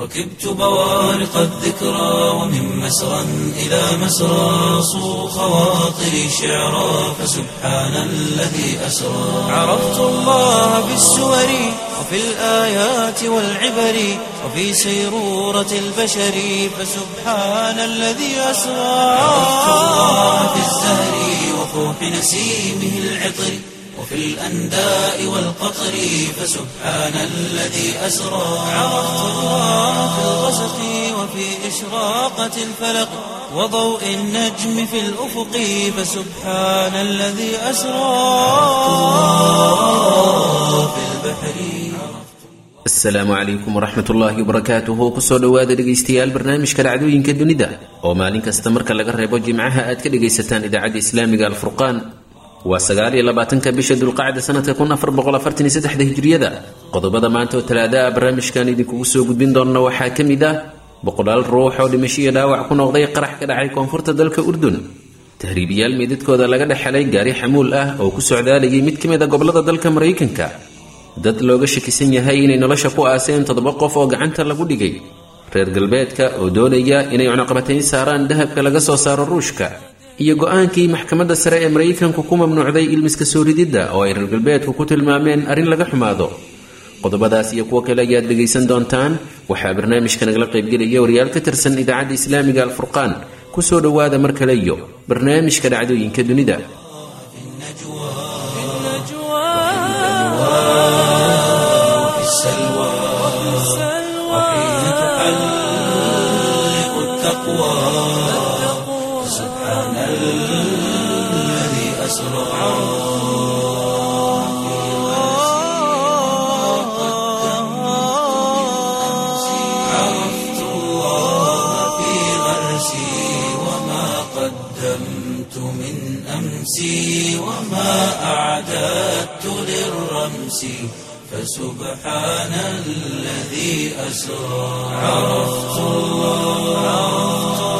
ركبت بوارق الذكرى ومن مسرى إلى مسرى صو خواطري شعرا فسبحان الذي أسرى عرفت الله بالسور وفي الآيات والعبر وفي سيرورة البشر فسبحان الذي أسرى عرفت الله بالزهر وفوح نسيمه العطر وفي الأنداء والقطر فسبحان الذي أسرى عرفت الله في الغسق وفي إشراقة الفلق وضوء النجم في الأفق فسبحان الذي أسرى في البحر asalaamu calaykum waraxmat ullaahi wabarakaatuhu kusoo dhowaada dhegaystayaal barnaamijka dhacdooyinka dunida oo maalin kasta marka laga reebo jimcaha aad ka dhagaysataan idaacadda islaamiga alfurqaan waa sagaal iyo labaatanka bisha dulqacda sanadka kun afar boqol afartan iyo saddexda hijriyada qodobada maanta oo talaada ah barnaamijkan idinkugu soo gudbin doonna waxaa ka mid ah boqolaal ruux oo dhimasho iyo dhaawac ku noqday qarax ka dhacay koonfurta dalka urdun tahriibiyaal meydadkooda laga dhexelay gaari xamuul ah oo ku socdaalayay mid ka mid a gobolada dalka maraykanka dad looga shakisan yahay inay nolosha ku aaseen toddoba qof oo gacanta lagu dhigay reer galbeedka oo doonaya inay cunaqabatayn saaraan dahabka laga soo saaro ruushka iyo go-aankii maxkamadda sare ee maraykanku ku mamnuucday ilmiska soo rididda oo ay reer galbeedku ku tilmaameen arrin laga xumaado qodobadaas iyo kuwo kale ayaad dhegaysan doontaan waxaa barnaamijka nagala qaybgelaya wariyaal ka tirsan idaacadda islaamiga alfurqaan kusoo dhowaada mar kale iyo barnaamijka dhacdooyinka dunida وفي السلوى وحين تحلق التقوى سبحان الذي أسرى عرفت الله في غرسي وما قدمت من أمسي وما أعددت للرمس فسبحان الذي أسرى عرفت الله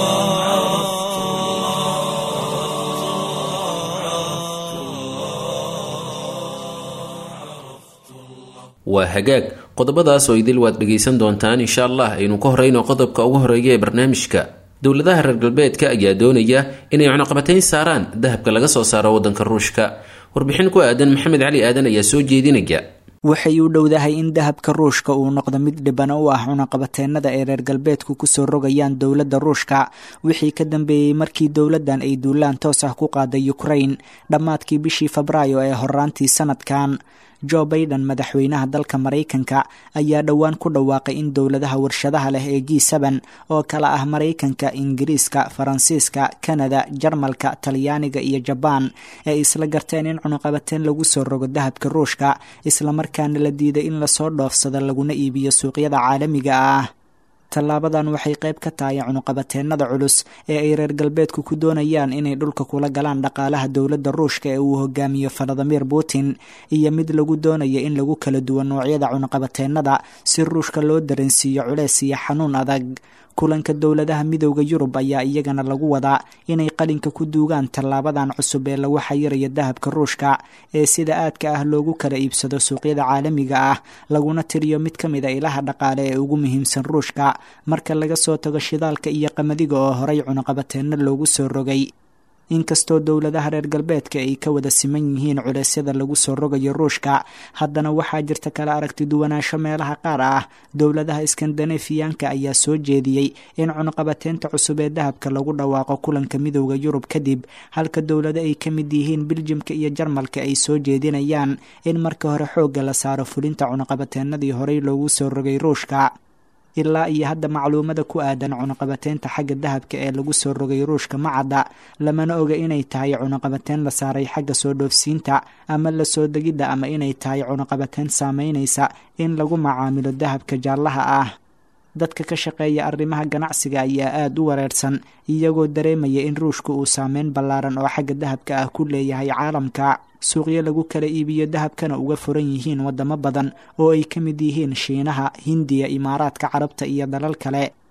waa hagaag qodobadaas oo idil waad dhegaysan doontaan insha allah aynu ka horeyno qodobka ugu horeeya ee barnaamijka dowladaha reer galbeedka ayaa doonaya inay cunaqabatayn saaraan dahabka laga soo saaro waddanka ruushka warbixin ku aadan maxamed cali aadan ayaa soo jeedinaya waxay u dhowdahay in dahabka ruushka uu noqdo mid dhibana u ah cunaqabateennada ay reer galbeedku kusoo rogayaan dowladda ruushka wixii ka dambeeyey markii dowladdan ay duulaan toos ah ku qaaday ukrain dhammaadkii bishii febraayo ee horaantii sanadkan jo baiden madaxweynaha dalka maraykanka ayaa dhowaan ku dhawaaqay in dowladaha warshadaha leh ee g seben oo kala ah maraykanka ingiriiska faransiiska kanada jarmalka talyaaniga iyo jabaan ay isla garteen in cunuqabateen lagu soo rogo dahabka ruushka islamarkaana la diiday in lasoo dhoofsado laguna iibiyo suuqyada caalamiga ah tallaabadan waxay qayb ka tahay cunuqabateennada culus ee ay reer galbeedku ku doonayaan inay dhulka kula galaan dhaqaalaha dowladda ruushka ee uu hogaamiyo valadimir putin iyo mid lagu doonayo in lagu kala duwo noocyada cunuqabateennada si ruushka loo dareensiiyo culeys iyo xanuun adag kulanka dowladaha midowda yurub ayaa iyagana lagu wadaa inay qalinka ku duugaan tallaabadan cusub ee lagu xayirayo dahabka ruushka ee sida aadka ah loogu kala iibsado suuqyada caalamiga ah laguna tiriyo mid ka mid a ilaha dhaqaale ee ugu muhiimsan ruushka marka laga soo tago shidaalka iyo qamadiga oo horay cunuqabateenno loogu soo rogay inkastoo dowladaha reer galbeedka ay ka wada siman yihiin culeysyada lagu soo rogayo ruushka haddana waxaa jirta kala aragti duwanaansho meelaha qaar ah dowladaha iskandanefiyaanka ayaa soo jeediyey in cunuqabateynta cusub ee dahabka lagu dhawaaqo kulanka midowda yurub kadib halka dowlado ay ka mid yihiin biljimka iyo jarmalka ay soo jeedinayaan in marka hore xoogga la saaro fulinta cunuqabateenadii horey loogu soo rogay ruushka ilaa iyo hadda macluumada ku aadan cunuqabateynta xagga dahabka ee lagu soo rogay ruushka ma cadda lamana oga inay tahay cunuqabateyn la saaray xagga soo dhoofsiinta ama la soo degidda ama inay tahay cunuqabateyn saameynaysa in lagu macaamilo dahabka jaallaha ah dadka ka shaqeeya arrimaha ganacsiga ayaa aada u wareersan iyagoo dareemaya in ruushka uu saameyn ballaaran oo xagga dahabka ah ku leeyahay caalamka suuqyo lagu kala iibiyo dahabkana uga furan yihiin waddamo badan oo ay ka mid yihiin shiinaha hindiya imaaraadka carabta iyo dalal kale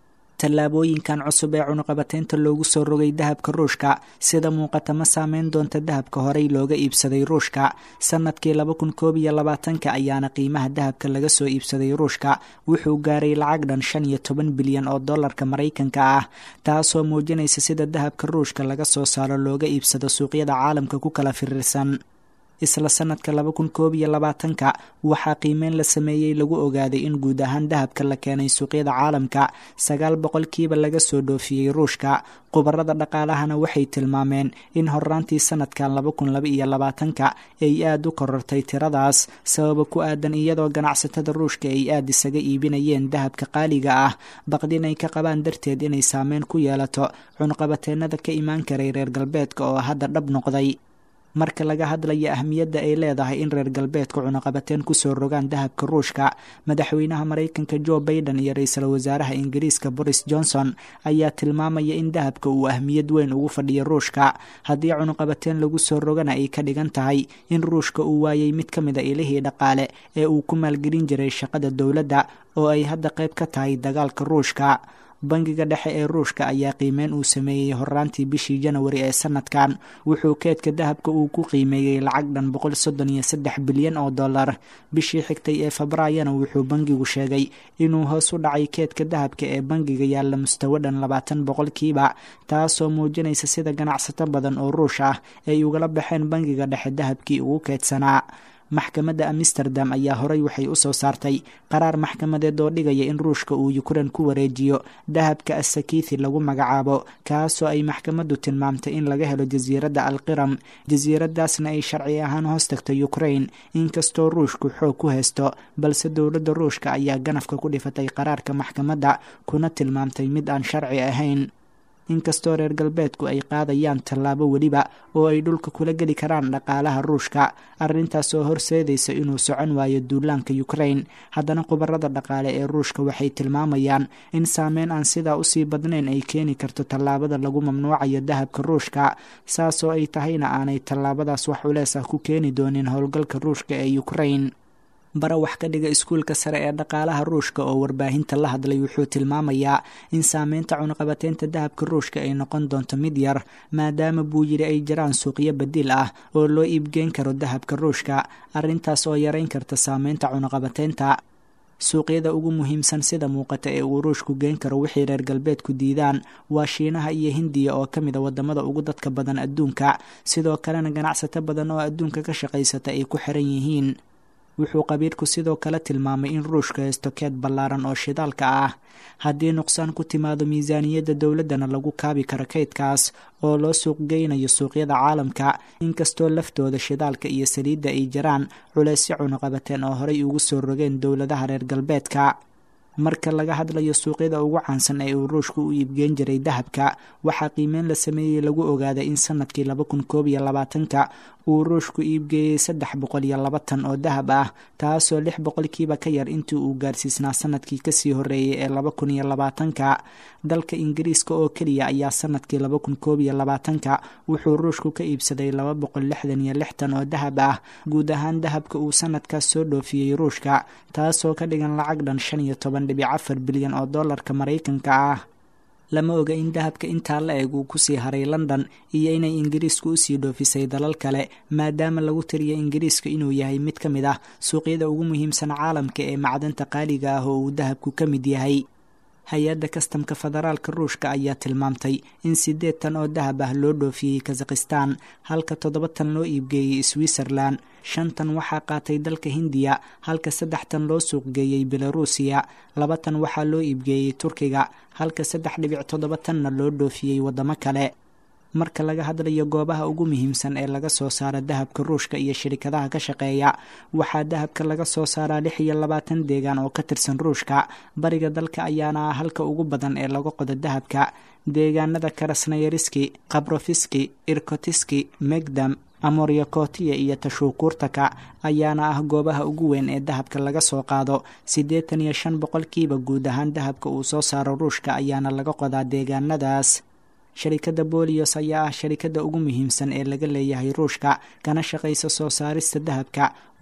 tallaabooyinkan cusub ee cunuqabateynta loogu soo rogay dahabka ruushka sida muuqata ma saameyn doonta dahabka horey looga iibsaday ruushka sanadkii laba kun koob iyo labaatanka ayaana qiimaha dahabka laga soo iibsaday ruushka wuxuu gaaray lacag dhan shan iyo toban bilyan oo dollarka maraykanka ah taasoo muujinaysa sida dahabka ruushka laga soo saaro looga iibsado suuqyada caalamka ku kala firirsan isla sanadka laba kun koob iyo labaatanka waxaa qiimeyn la sameeyey lagu ogaaday in guud ahaan dahabka la keenay suuqyada caalamka sagaal boqolkiiba laga soo dhoofiyey ruushka khubarada dhaqaalahana waxay tilmaameen in horaantii sanadkan laba kun laba iyo labaatanka ay aada u korortay tiradaas sababa ku aadan iyadoo ganacsatada ruushka ay aada isaga iibinayeen dahabka qaaliga ah baqdin ay ka qabaan darteed inay saameyn ku yeelato cunqabateenada ka imaan karay reer galbeedka oo hadda dhab noqday marka laga hadlaya ahmiyadda ay leedahay in reer galbeedka cunuqabateen kusoo rogaan dahabka ruushka madaxweynaha maraykanka jo baiden iyo ra-iisul wasaaraha ingiriiska boris johnson ayaa tilmaamaya in dahabka uu ahmiyad weyn ugu fadhiyo ruushka haddii cunuqabateen lagu soo rogana ay ka dhigan tahay in ruushka uu waayay mid ka mid a ilihii dhaqaale ee uu ku maalgelin jiray shaqada dowladda oo ay hadda qayb ka tahay dagaalka ruushka bangiga dhexe ee ruushka ayaa qiimeyn uu sameeyey horaantii bishii janawari ee sanadkan wuxuu keedka dahabka uu ku qiimeeyey lacag dhan boqol soddon iyo saddex bilyan oo dollar bishii xigtay ee febraayona wuxuu bangigu sheegay inuu hoos u dhacay keedka dahabka ee bangiga yaalla mustawo dhan labaatan boqolkiiba taasoo muujinaysa sida ganacsato badan oo ruush ah ay ugala baxeen bangiga dhexe dahabkii ugu keedsanaa maxkamadda amsterdam ayaa horey waxay u soo saartay qaraar maxkamadeed oo dhigaya in ruushka uu yukrain ku wareejiyo dahabka asakiithi lagu magacaabo kaasoo ay maxkamaddu tilmaamtay in laga helo jasiiradda alqiram jasiiradaasna ay sharci ahaan hoos tagto yukrain inkastoo ruushku xoog ku haysto balse dowladda ruushka ayaa ganafka ku dhifatay qaraarka maxkamadda kuna tilmaamtay mid aan sharci ahayn inkastoo reer galbeedku ay qaadayaan tallaabo weliba oo ay dhulka kula geli karaan dhaqaalaha ruushka arrintaas oo horseedaysa inuu socon waayo duulaanka yukrain haddana khubarada dhaqaale ee ruushka waxay tilmaamayaan in saameyn aan sidaa usii badnayn ay keeni karto tallaabada lagu mamnuucayo dahabka ruushka saasoo ay tahayna aanay tallaabadaas wax culees ah ku keeni doonin howlgalka ruushka ee yukrain bara wax ka dhiga iskuulka sare ee dhaqaalaha ruushka oo warbaahinta la hadlay wuxuu tilmaamayaa in saameynta cunuqabateynta dahabka ruushka ay noqon doonto mid yar maadaama buu yidhi ay jiraan suuqyo badiil ah oo loo iibgeyn karo dahabka ruushka arrintaas oo yareyn karta saameynta cunuqabateynta suuqyada ugu muhiimsan sida muuqata ee uu ruushku geen karo wixii reer galbeedku diidaan waa shiinaha iyo hindiya oo ka mid a wadamada ugu dadka badan adduunka sidoo kalena ganacsato badan oo adduunka ka shaqaysata ay ku xiran yihiin wuxuu qabiirku sidoo kale tilmaamay in ruushka haysto keed ballaaran oo shidaalka ah haddii nuqsaan ku timaado miisaaniyadda dowladdana lagu kaabi karo kaydkaas oo loo suuq geynayo suuqyada caalamka inkastoo laftooda shidaalka iyo saliidda ay jiraan culeysyo cunuqabateen oo horey ugu soo rogeen dowladaha reer galbeedka marka laga hadlayo suuqyada ugu caansan ee uu ruushku u iibgeen jiray dahabka waxaa qiimeyn la sameeyey lagu ogaaday in sanadkii laba kun koob iyo labaatanka uu ruushku iibgeeyey saddex boqol iyo laba tan oo dahab ah taasoo lix boqolkiiba ka yar intii uu gaarsiisnaa sanadkii kasii horeeyey ee laba kun iyo labaatanka dalka ingiriiska oo keliya ayaa sanadkii laba kun koob iyo labaatanka wuxuu ruushku ka iibsaday laba boqol lixdan iyo lix tan oo dahab ah guud ahaan dahabka uu sanadkaas soo dhoofiyey ruushka taasoo ka dhigan lacag dhan shan iyo toban dhibic afar bilyan oo dollarka maraykanka ah lama oga in dahabka intaa la eg uu kusii haray london iyo inay ingiriisku usii dhoofisay dalal kale maadaama lagu tiriyo ingiriiska inuu yahay mid ka mid ah suuqyada ugu muhiimsan caalamka ee macdanta qaaliga ah oo uu dahabku ka mid yahay hay-adda kastamka federaalka ruushka ayaa tilmaamtay in siddeed tan oo dahab ah loo dhoofiyey kazakhistan halka toddoba tan loo iibgeeyey switzerland shan tan waxaa qaatay dalka hindiya halka saddex tan loo suuqgeeyey belaruusiya laba tan waxaa loo iibgeeyey turkiga halka saddex dhibic toddoba tanna loo dhoofiyey waddamo kale marka laga hadlayo goobaha ugu muhiimsan ee laga soo saaro dahabka ruushka iyo shirikadaha ka shaqeeya waxaa dahabka laga soo saaraa lix iyo labaatan deegaan oo ka tirsan ruushka bariga dalka ayaana ah halka ugu badan ee laga qodo dahabka deegaanada karasnayariski kabrofiski irkotiski megdam amoryakotiya iyo tashuukuurtaka ayaana ah goobaha ugu weyn ee dahabka laga soo qaado siddeetan iyo shan boqolkiiba guud ahaan dahabka uu soo saaro ruushka ayaana laga qodaa deegaanadaas sharikadda bolios ayaa ah sharikadda ugu muhiimsan ee laga leeyahay ruushka kana shaqaysa soo saarista dahabka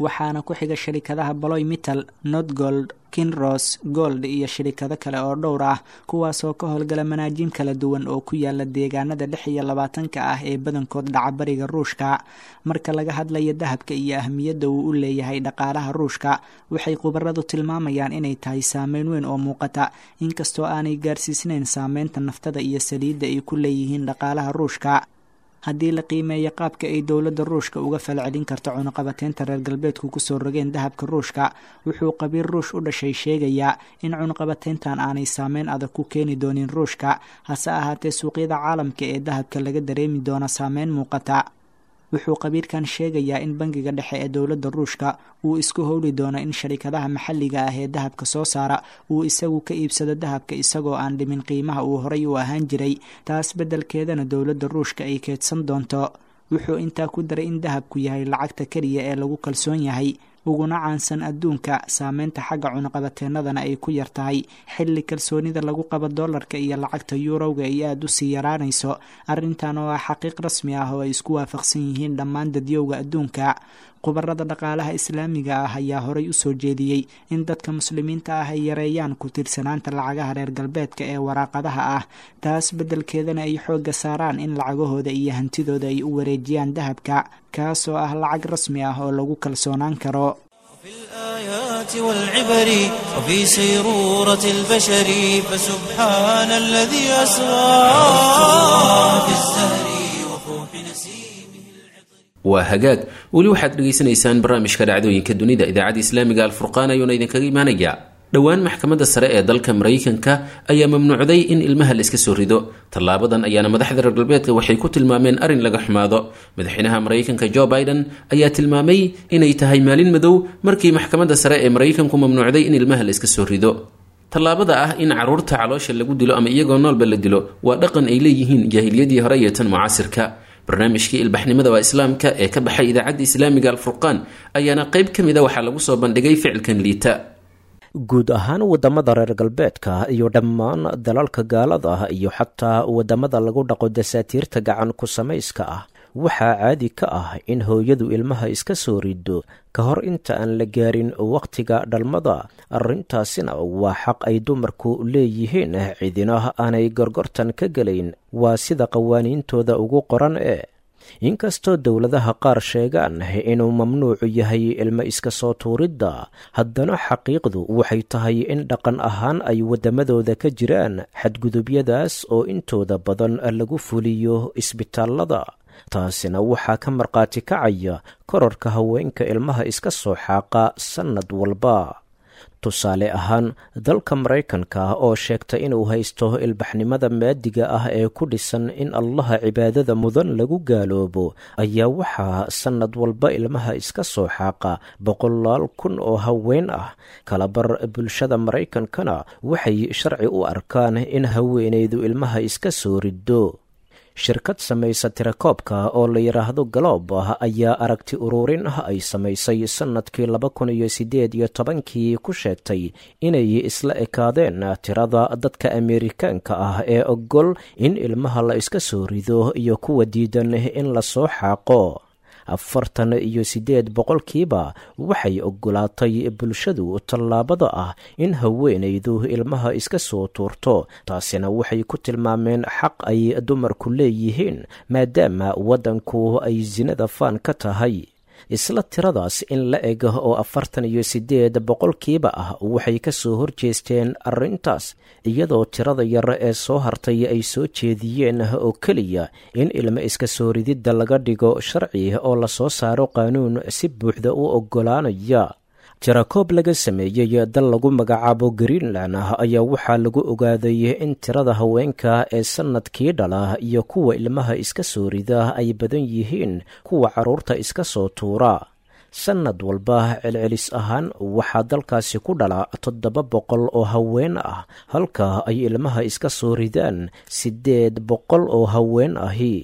waxaana ku xiga shirikadaha baloy mittal notgold kinros gold iyo shirikado kale oo dhowr ah kuwaasoo ka howlgala manaajiim kala duwan oo ku yaala deegaanada lix iyo labaatanka ah ee badankood dhaca bariga ruushka marka laga hadlayo dahabka iyo ahmiyadda uu u leeyahay dhaqaalaha ruushka waxay khubaradu tilmaamayaan inay tahay saameyn weyn oo muuqata inkastoo aanay gaarsiisnayn saameynta naftada iyo saliidda ay ku leeyihiin dhaqaalaha ruushka haddii la qiimeeyo qaabka ay dowladda ruushka uga falcelin karto cunuqabateynta reer galbeedku kusoo rogeen dahabka ruushka wuxuu qabiil ruush u dhashay sheegayaa in cunuqabateyntan aanay saameyn adag ku keeni doonin ruushka hase ahaatee suuqyada caalamka ee dahabka laga dareemi doono saameyn muuqata wuxuu qabiilkan sheegayaa in bangiga dhexe ee dowladda ruushka uu isku howli doono in sharikadaha maxalliga ah ee dahabka soo saara uu isagu ka iibsado dahabka isagoo aan dhimin qiimaha uu horay u ahaan jiray taas beddelkeedana dowladda ruushka ay keedsan doonto wuxuu intaa ku daray in dahabku yahay lacagta keliya ee lagu kalsoon yahay uguna caansan adduunka saameynta xagga cunuqabateennadana ay ku yar tahay xilli kalsoonida lagu qabo dollarka iyo lacagta yuurowga ay aada u sii yaraanayso arrintan oo ah xaqiiq rasmi ah oo ay isku waafaqsan yihiin dhammaan dadyowga adduunka khubarada dhaqaalaha islaamiga ah ayaa horay u soo jeediyey in dadka muslimiinta ah ay yareeyaan ku tiirsanaanta lacagaha reer galbeedka ee waraaqadaha ah taas beddelkeedana ay xoogga saaraan in lacagahooda iyo hantidooda ay u wareejiyaan dahabka kaasoo ah lacag rasmi ah oo lagu kalsoonaan karo في الآيات والعبر وفي سيرورة البشر فسبحان الذي أسرى في الزهر وفوح نسيمه waa hagaag weli waxaad dhegaysanaysaan barnaamijka dhacdooyinka dunida idaacadda islaamiga alfurqaan ayuuna idinkaga imaanayaa dhowaan maxkamadda sare ee dalka maraykanka ayaa mamnuucday in ilmaha la iska soo rido tallaabadan ayaana madaxda reer galbeedka waxay ku tilmaameen arrin laga xumaado madaxweynaha maraykanka jo biden ayaa tilmaamay inay tahay maalin madow markii maxkamadda sare ee maraykanku mamnuucday in ilmaha la iska soo rido tallaabada ah in caruurta caloosha lagu dilo ama iyagoo noolba la dilo waa dhaqan ay leeyihiin jaahiliyadii hore iyo tan mucaasirka barnaamijkii ilbaxnimada waa islaamka ee ka baxay idaacadda islaamiga alfurqaan ayaana qayb ka mid a waxaa lagu soo bandhigay ficilkan liita guud ahaan waddamada reer galbeedka iyo dhammaan dalalka gaalada iyo xataa waddamada lagu dhaqo dasaatiirta gacan ku samayska ah waxaa caadi ka ah in hooyadu ilmaha iska soo rido ka hor inta aan la gaarin wakhtiga dhalmada arrintaasina waa xaq ay dumarku leeyihiin cidina aanay gorgortan ka gelayn waa sida qawaaniintooda ugu qoran ee inkastoo dowladaha qaar sheegaan inuu mamnuucu yahay ilmo iska soo tuuridda haddana xaqiiqdu waxay tahay in dhaqan ahaan ay waddamadooda ka jiraan xadgudubyadaas oo intooda badan lagu fuliyo isbitaallada taasina waxaa ka markhaati kacaya korarka haweenka ilmaha iska soo xaaqa sannad walba tusaale ahaan dalka maraykanka oo sheegta inuu haysto ilbaxnimada maadiga ah ee ku dhisan in allaha cibaadada mudan lagu gaaloobo ayaa waxaa sannad walba ilmaha iska soo xaaqa boqolaal kun oo haween ah kalabar bulshada maraykankana waxay sharci u arkaan in haweenaydu ilmaha iska soo riddo shirkad samaysa tirakoobka oo la yidhaahdo galoob ayaa aragti ururin ah ay samaysay sannadkii laba kun iyo siddeed iyo tobankii ku sheegtay inay isla ekaadeen tirada dadka ameerikaanka ah ee ogol in ilmaha la iska soo rido iyo kuwa diidan in la soo xaaqo afartan iyo siddeed boqolkiiba waxay oggolaatay bulshadu tallaabada ah in haweenaydu ilmaha iska soo tuurto taasina waxay ku tilmaameen xaq ay dumarku leeyihiin maadaama waddanku ay sinada faan ka tahay isla tiradaas in la eg oo afartan iyo siddeed boqolkiiba ah waxay ka soo horjeesteen arrintaas iyadoo tirada yar ee soo hartay ay soo jeediyeen oo keliya in ilmo iska soo rididda laga dhigo sharci oo lasoo saaro qaanuun si buuxda u oggolaanaya jarakoob laga sameeyey dal lagu magacaabo greenland ayaa waxaa lagu ogaaday in tirada haweenka ee sannadkii dhala iyo kuwa ilmaha iska soo rida ay badan yihiin kuwa carruurta iska soo tuura sannad walba celcelis ahaan waxaa dalkaasi ku dhala toddoba boqol oo haween ah halka ay ilmaha iska soo ridaan siddeed boqol oo haween ahi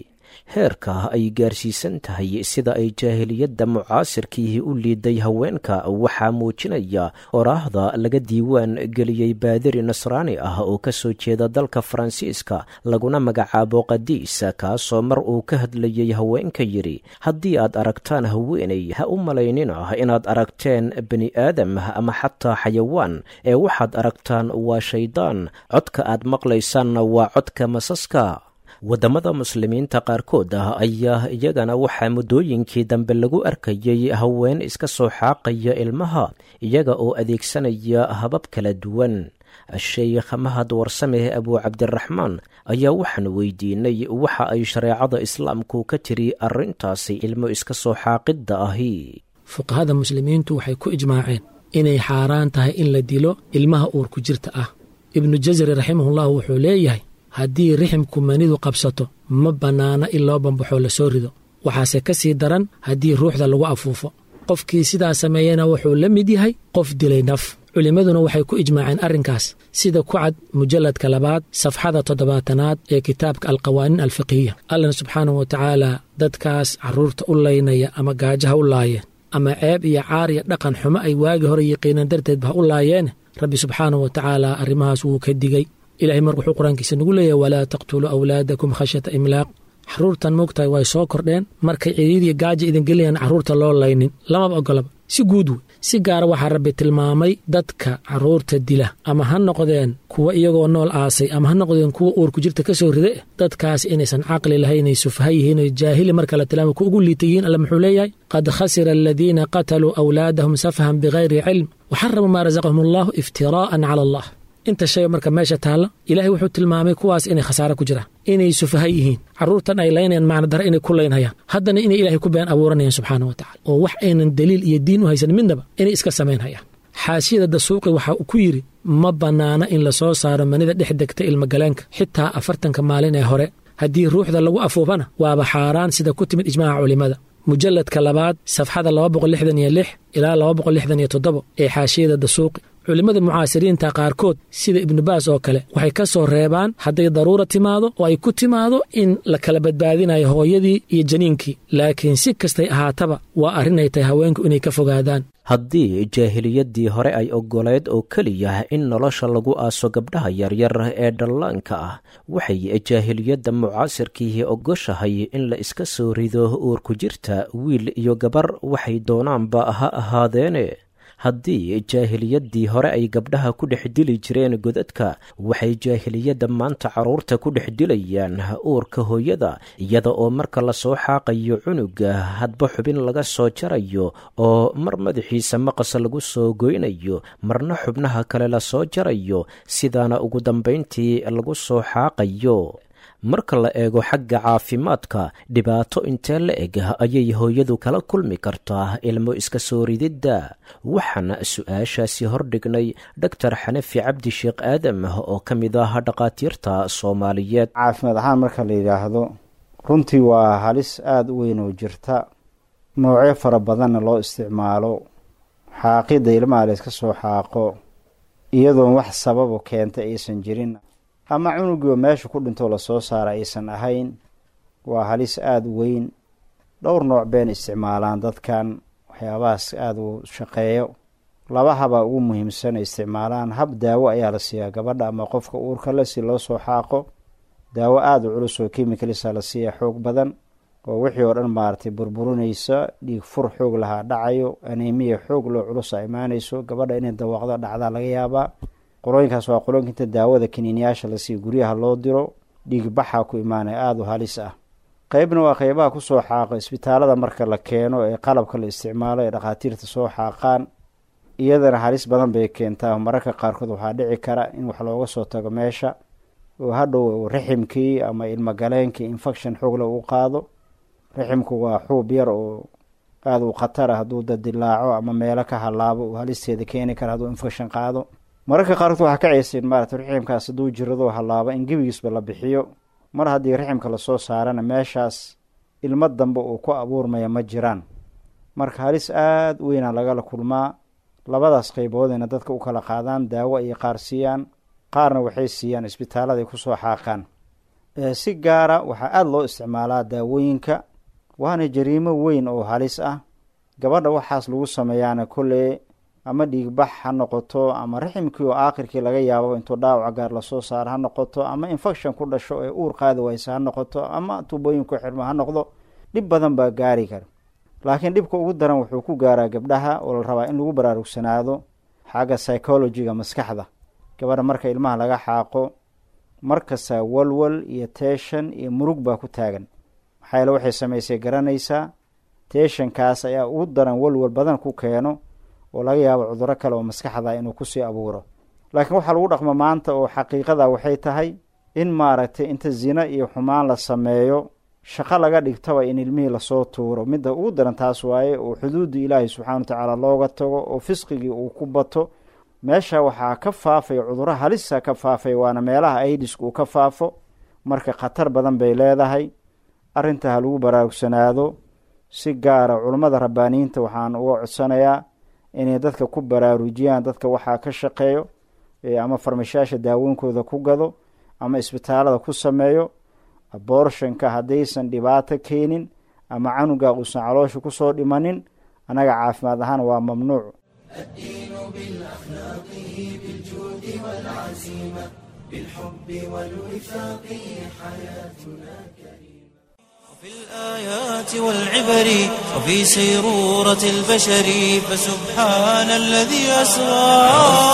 heerka ay gaarsiisan tahay sida ay jaahiliyadda mucaasirkiihi u liiday haweenka waxaa muujinaya oraahda laga diiwaan geliyey baadiri nasraani ah oo ka soo jeeda dalka faransiiska laguna magacaabo qadiis kaasoo mar uu ka hadlayey haweenka yidhi haddii aad aragtaan haweeney ha u malaynina inaad aragteen bani aadam ama xataa xayawaan ee waxaad aragtaan waa shaydaan codka aad maqlaysaanna waa codka masaska waddamada muslimiinta qaarkood ah ayaa iyagana waxaa muddooyinkii dambe lagu arkayey haween iska soo xaaqaya ilmaha iyaga oo adeegsanaya habab kala duwan sheekh mahad warsame abuu cabdiraxmaan ayaa waxaan weydiinay waxa ay shareecada islaamku ka tiri arrintaasi ilmo iska soo xaaqidda ahi fuqahada muslimiintu waxay ku ijmaaceen inay xaaraan tahay in la dilo ilmaha uurku jirta ah ibnu jasari raximahullah wuxuu leeyahay haddii riximku manidu qabsato ma bannaana in loo bambaxoo la soo rido waxaase ka sii daran haddii ruuxda lagu afuufo qofkii sidaa sameeyena wuxuu la mid yahay qof dilay naf culimmaduna waxay ku ijmaaceen arrinkaas sida ku cad mujalladka labaad safxada toddobaatanaad ee kitaabka alqawaaniin alfiqhiya allana subxaanahu wa tacaala dadkaas carruurta u laynaya ama gaajaha u laayeen ama ceeb iyo caar iyo dhaqan xumo ay waagi hore yiqiineen darteedba ha u laayeene rabbi subxaanahu wa tacaala arrimahaas wuu ka digey ilahay mar wuxuu qur-aankiisa nagu leeyahy walaa taqtuluu awlaadakum khashyata imlaaq carruurtan moogtahay way soo kordheen markay ciriiriya gaaja idin gelinayaan carruurta loo laynin lamaba ogolaba si guud wey si gaara waxaa rabbi tilmaamay dadka carruurta dila ama ha noqdeen kuwa iyagoo nool aasay ama ha noqdeen kuwa uurku jirta ka soo ride dadkaas inaysan caqli lahayn ay sufha yihiin oy jaahili marka la tilmaamay ku ugu liita yihiin alla muxuu leeyahay qad khasira aladiina qataluu awlaadahum safhan bikayri cilm waxaramu maa rasaqahum allahu iftiraa'an cala allah inta shay marka meesha taalla ilaahay wuxuu tilmaamay kuwaas inay khasaare ku jiraan inay sufaha yihiin carruurtan ay laynayaan macna dara inay ku laynhayaan haddana inay ilaahay ku been abuuranayaan subxaana wa tacala oo wax aynan daliil iyo diin u haysan midnaba inay iska samaynhayaan xaashiyada dasuuqi waxa uu ku yidhi ma bannaana in la soo saaro manida dhex degta ilmagaleenka xitaa afartanka maalin ee hore haddii ruuxda lagu afuufana waaba xaaraan sida ku timid ijmaaca culimmada mujalladka labaad safxada laba boqol lixdan iyo lix ilaa laba boqol lixdan iyo toddobo ee xaashiyada dasuuqi culimmada mucaasiriinta qaarkood sida ibnubaas oo kale waxay ka soo reebaan hadday daruura timaado oo ay ku timaado in la kala badbaadinayo hooyadii iyo janiinkii laakiin si kastay ahaataba waa arrin ay tahay haweenku inay ka fogaadaan haddii jaahiliyaddii hore ay oggoleed oo keliya in nolosha lagu aaso gabdhaha yaryar ee dhallaanka ah waxay jaahiliyadda mucaasirkiihi ogoshahay in la iska soo rido uurku jirta wiil iyo gabar waxay doonaanba ha ahaadeene haddii jaahiliyaddii hore ay gabdhaha ku dhex dili jireen godadka waxay jaahiliyadda maanta carruurta ku dhex dilayaan uurka hooyada iyada oo marka lasoo xaaqayo cunuga hadba xubin laga soo jarayo oo mar madaxiisa maqas lagu soo goynayo marna xubnaha kale lasoo jarayo sidaana ugu dambayntii lagu soo xaaqayo marka la eego xagga caafimaadka dhibaato intee la eg ayay hooyadu kala kulmi kartaa ilmo iska soo rididda waxaana su-aashaasi hordhignay doctor xanafi cabdi sheekh aadam oo ka mid ah dhakhaatiirta soomaaliyeed caafimaad ahaan marka la yidhaahdo runtii waa halis aada u weyn oo jirta noocyo fara badanna loo isticmaalo xaaqidda ilmaha la yska soo xaaqo iyadoon wax sababu keenta aysan jirin ama cunugiiba meesha ku dhintoo lasoo saara aysan ahayn waa halis aada u weyn dhowr nooc been isticmaalaan dadkan waxyaabahaas aada u shaqeeyo laba habaa ugu muhiimsan ay isticmaalaan hab daawo ayaa la siiyaa gabadha ama qofka uurka le si loo soo xaaqo daawo aada u culus oo chemicalisa la siiya xoog badan oo wixii oo dhan maaragtay burburinaysa dhiig fur xoog lahaa dhacayo anemiya xoog loo culusa imaanayso gabadha inay dawaaqdo dhacdaa laga yaabaa qolooyinkaas waa qolooyinka inta daawada kaniiniyaasha la siiyo guryaha loo diro dhiig baxaa ku imaanaya aada u halis ah qeybna waa qeybaha kusoo xaaqo isbitaalada marka la keeno ee qalabka la isticmaalo ee dhakhaatiirta soo xaaqaan iyadana halis badan bay keentaa mararka qaarkood waxaa dhici kara in wax looga soo tago meesha oo hadhow riximkii ama ilmogaleenkii infection xoogle uu qaado riximku waa xuub yar oo aada u khatar ah hadduu dadilaaco ama meelo ka halaabo uu halisteeda keeni kara hadduu infection qaado mararka qaarkood waxaa ka ceyseen maarata riximkaas hadduu jirado halaabo in gebigiisba la bixiyo mar haddii riximka lasoo saarana meeshaas ilmo dambe uu ku abuurmaya ma jiraan marka halis aada u weynaa lagala kulmaa labadaas qeyboodayna dadka u kala qaadaan daawo ayay qaar siiyaan qaarna waxay siiyaan isbitaaladay kusoo xaaqaan si gaara waxaa aada loo isticmaalaa daawooyinka waana jariimo weyn oo halis ah gabadha waxaas lagu sameeyaana kolley ama dhiigbax ha noqoto ama raximkii oo aakhirkii laga yaabo intuu dhaawaca gaar lasoo saaro ha noqoto ama infection ku dhasho ee uur qaadi waysa ha noqoto ama tuubooyinku xirmo ha noqdo dhib badan baa gaari kara laakiin dhibka ugu daran wuxuu ku gaaraa gabdhaha oo la rabaa in lagu baraarugsanaado xagga psychologiga maskaxda gabadha marka ilmaha laga xaaqo markasta walwal iyo teeshan iyo murug baa ku taagan maxaa yaele waxay samaysay garanaysaa teeshankaas ayaa ugu daran walwal badan ku keeno oo laga yaabo cuduro kale oo maskaxda inuu kusii abuuro laakiin waxaa lagu dhaqmo maanta oo xaqiiqada waxay tahay in maaragtay inta zina iyo xumaan la sameeyo shaqo laga dhigtaba in ilmihii lasoo tuuro midda ugu daran taas waaye oo xuduudda ilaahay subxana wa tacaala looga tago oo fisqigii uu ku bato meesha waxaa ka faafaya cuduro halisa ka faafay waana meelaha aidisku uu ka faafo marka khatar badan bay leedahay arrinta ha lagu baraarugsanaado si gaara culummada rabbaaniyiinta waxaan uga codsanayaa inay dadka ku baraarujiyaan dadka waxaa ka shaqeeyo ama farmashaasha daawooyinkooda ku gado ama isbitaalada ku sameeyo abortionka haddaysan dhibaato keenin ama canuga uusan caloosha kusoo dhimanin annaga caafimaad ahaan waa mamnuuc الدين بالأخلاق بالجود والعزيمة بالحب والوفاق حياتنا كريمة وفي الآيات والعبر وفي سيرورة البشر فسبحان الذي أسرى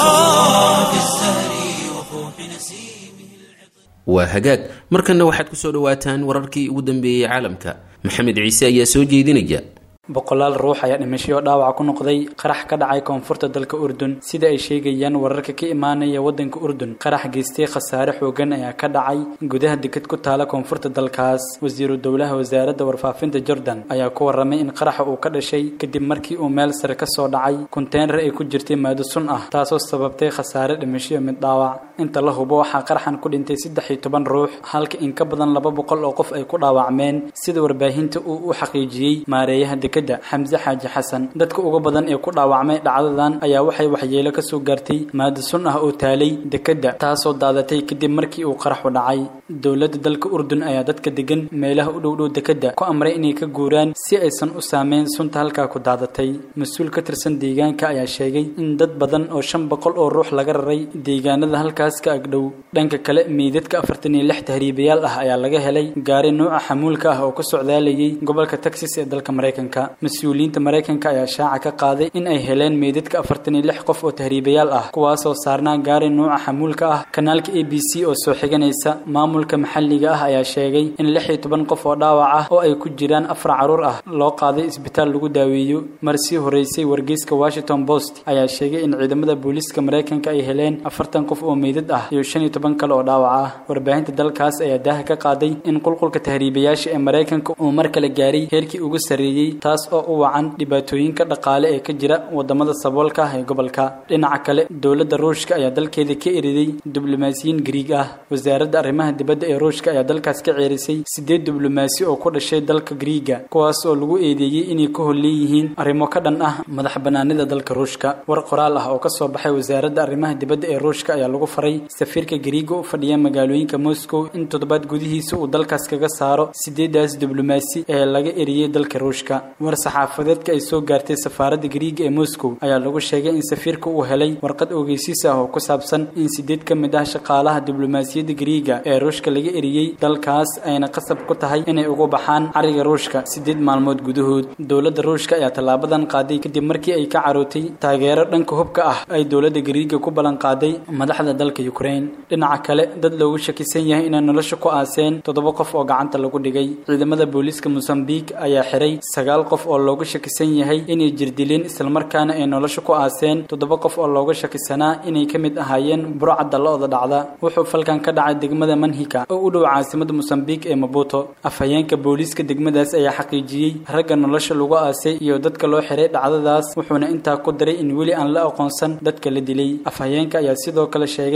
في الزهر وفوح نسيمه waa hagaag markanna waxaad ku soo dhowaataan wararkii ugu dambeeyey caalamka maxamed ciise ayaa soo jeedinaya boqolaal ruux ayaa dhimasho dhaawaca ku noqday qarax ka dhacay koonfurta dalka urdun sida ay sheegayaan wararka ka imaanaya wadanka urdun qarax geystay khasaare xoogan ayaa ka dhacay gudaha deked ku taala koonfurta dalkaas wasiiru dowlaha wasaaradda warfaafinta jordan ayaa ku waramay in qaraxa uu ka dhashay kadib markii uu meel sare ka soo dhacay konteynar ay ku jirtay maado sun ah taasoo sababtay khasaare dhimasho mid dhaawac inta la hubo waxaa qaraxan ku dhintay saddex iyo toban ruux halka in ka badan laba boqol oo qof ay ku dhaawacmeen sida warbaahinta uu u xaqiijiyey maareeyaha dekeda xamse xaaji xasan dadka uga badan ee ku dhaawacmay dhacdadan ayaa waxay waxyeelo ka soo gaartay maado sun ah oo taalay dekeda taasoo daadatay kadib markii uu qaraxu dhacay dowladda dalka urdun ayaa dadka degan meelaha u dhowdhow dekeda ku amray inay ka guuraan si aysan u saameyn sunta halkaa ku daadatay mas-uul ka tirsan deegaanka ayaa sheegay in dad badan oo shan boqol oo ruux laga raray deegaanada halkaas ka agdhow dhanka kale meydadka afartan iyo lix tahriibayaal ah ayaa laga helay gaari nuuca xamuulka ah oo ka socdaalayay gobolka texas ee dalka maraykanka mas-uuliyiinta maraykanka ayaa shaaca ka qaaday in ay heleen meydadka afartan iyo lix qof oo tahriibayaal ah kuwaasoo saarnaa gaari nuuca xamuulka ah kanaalka a b c oo soo xiganaysa maamulka maxalliga ah ayaa sheegay in lix iyo toban qof oo dhaawac ah oo ay ku jiraan afar caruur ah loo qaaday isbitaal lagu daaweeyo mar sii horeysay wargeyska washington post ayaa sheegay in ciidamada booliiska maraykanka ay heleen afartan qof oo meydad ah iyo shan iyo toban kale oo dhaawac ah warbaahinta dalkaas ayaa daaha ka qaaday in qulqulka tahriibayaasha ee maraykanka uu mar kale gaaray heerkii ugu sarreeyey taas oo u wacan dhibaatooyinka dhaqaale ee ka jira wadamada saboolka ah ee gobolka dhinaca kale dowladda ruushka ayaa dalkeeda ka eriday diblomaasiyiin gariig ah wasaaradda arrimaha dibadda ee ruushka ayaa dalkaas ka ceerisay sideed diblomaasi oo ku dhashay dalka gariiga kuwaas oo lagu eedeeyey inay ka holleeyihiin arrimo ka dhan ah madax banaanida dalka ruushka war qoraal ah oo ka soo baxay wasaaradda arrimaha dibadda ee ruushka ayaa lagu faray safiirka gariiga u fadhiya magaalooyinka moscow in toddobaad gudihiisa uu dalkaas kaga saaro sideedaas diblomaasi ee laga eriyey dalka ruushka war saxaafadeedka ay soo gaartay safaaradda gariiga ee moscow ayaa lagu sheegay in safiirka uu helay warqad ogeysiis ah oo ku saabsan in sideed ka mid ah shaqaalaha diblomaasiyadda gariiga ee ruushka laga eriyey dalkaas ayna qasab ku tahay inay uga baxaan cariga ruushka sideed maalmood gudahood dowladda ruushka ayaa tallaabadan qaaday kadib markii ay ka carootay taageero dhanka hubka ah ay dowladda gariiga ku ballan qaaday madaxda dalka ukraine dhinaca kale dad loogu shakisan yahay inay nolosha ku aaseen toddoba qof oo gacanta lagu dhigay ciidamada booliiska mosambique ayaa xiray sagaal qof oo loogu shakisan yahay inay jirdileen islamarkaana ay nolosha ku aaseen toddoba qof oo looga shakisanaa inay ka mid ahaayeen burcadda lo-da dhacda wuxuu falkan ka dhacay degmada manhika oo u dhow caasimada mosambique ee mabuto afhayeenka booliiska degmadaas ayaa xaqiijiyey ragga nolosha lagu aasay iyo dadka loo xiray dhacdadaas wuxuuna intaa ku daray in weli aan la aqoonsan dadka la dilay afhayeenka ayaa sidoo kale sheegay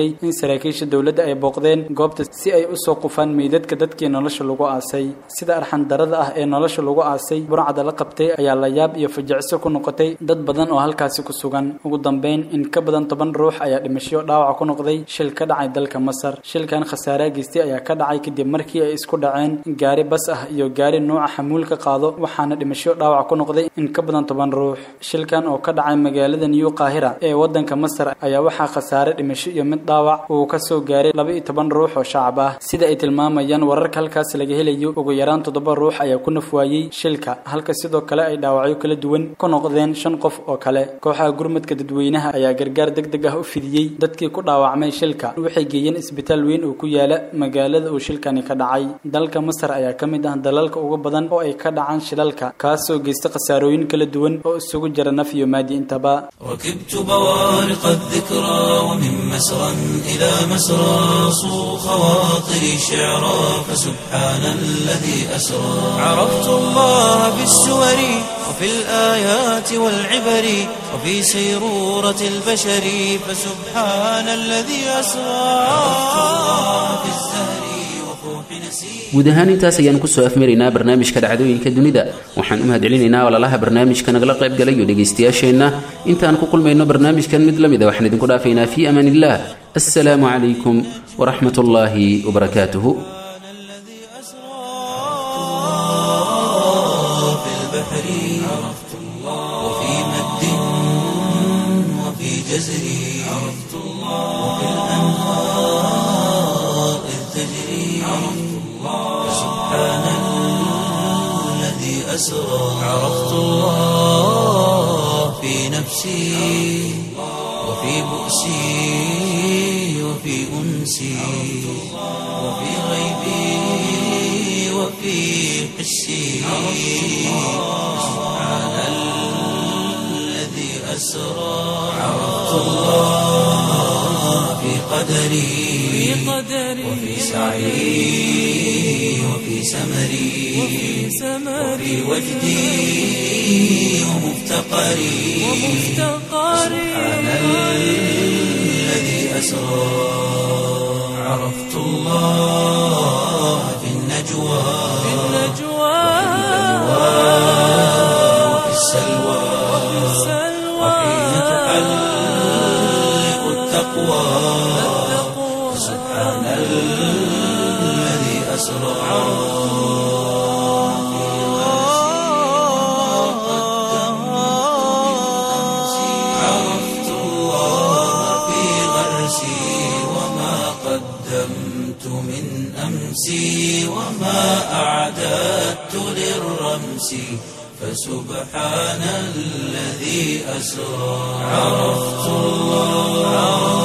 sheegay in saraakiisha dowladda ay booqdeen goobta si ay usoo qufaan meydadka dadkii nolosha lagu aasay sida arxandarada ah ee nolosha lagu aasay burcada la qabtay ayaa layaab iyo fajicso ku noqotay dad badan oo halkaasi ku sugan ugu dambeyn in ka badan toban ruux ayaa dhimasho dhaawac ku noqday shil ka dhacay dalka masar shilkan khasaare geystay ayaa ka dhacay kadib markii ay isku dhaceen gaari bas ah iyo gaari nuuca xamuulka qaado waxaana dhimasho dhaawac ku noqday in ka badan toban ruux shilkan oo ka dhacay magaalada new qaahira ee wadanka masar ayaa waxaa khasaare dhimasho iyo mid dhaawac uu ka soo gaaray laba iyo toban ruux oo shacab ah sida ay tilmaamayaan wararka halkaas laga helayo ugu yaraan toddoba ruux ayaa ku nafwaayey shilka halka sidoo kale ay dhaawacyo kala duwan ku noqdeen shan qof oo kale kooxaha gurmadka dadweynaha ayaa gargaar degdeg ah u fidiyey dadkii ku dhaawacmay shilka waxay geeyeen isbitaal weyn oo ku yaala magaalada uu shilkani ka dhacay dalka masar ayaa ka mid ah dalalka ugu badan oo ay ka dhacaan shilalka kaasoo geysta khasaarooyin kala duwan oo isugu jira naf iyo maadi intaba ركبت بوارق الذكرى ومن مسرى إلى مسرى صو خواطري شعرا فسبحان الذي أسرى عرفت الله في السور وفي الآيات والعبر وفي سيرورة البشر فسبحان الذي أسرى عرفت الله في الزهر وفوح نسير guud ahaan intaas ayaan kusoo afmaraynaa barnaamijka dhacdooyinka dunida waxaan u mahadcelinaynaa walaalaha barnaamijka nagala qayb galayo dhegaystayaasheenna intaan ku kulmayno barnaamijkan mid la mid a waxaan idinku dhaafaynaa fii amaan illah assalaamu calaykum waraxmat ullaahi wabarakaatuhu الذي أسرى في البحر عرفت الله وفي مد وفي جزر عرفت الله وفي الأنهار إذ تجري عرفت الله سبحان الذي أسرى عرفت الله في نفسي وفي بؤسي وفي أنسي وفي غيبي وفي حسي سبحان الذي أسرى عرفت الله في قدري وفي سعي وفي سمري وفي وجدي ومفتقري سبحان الذي أسرى عرفت الله في النجوى وفي السلوى وحين تحلق التقوى سبحان الذي أسرى عرفت الله في غرسي وما قدمت من أمسي وما أعددت للرمس فسبحان الذي أسرى عرفت الله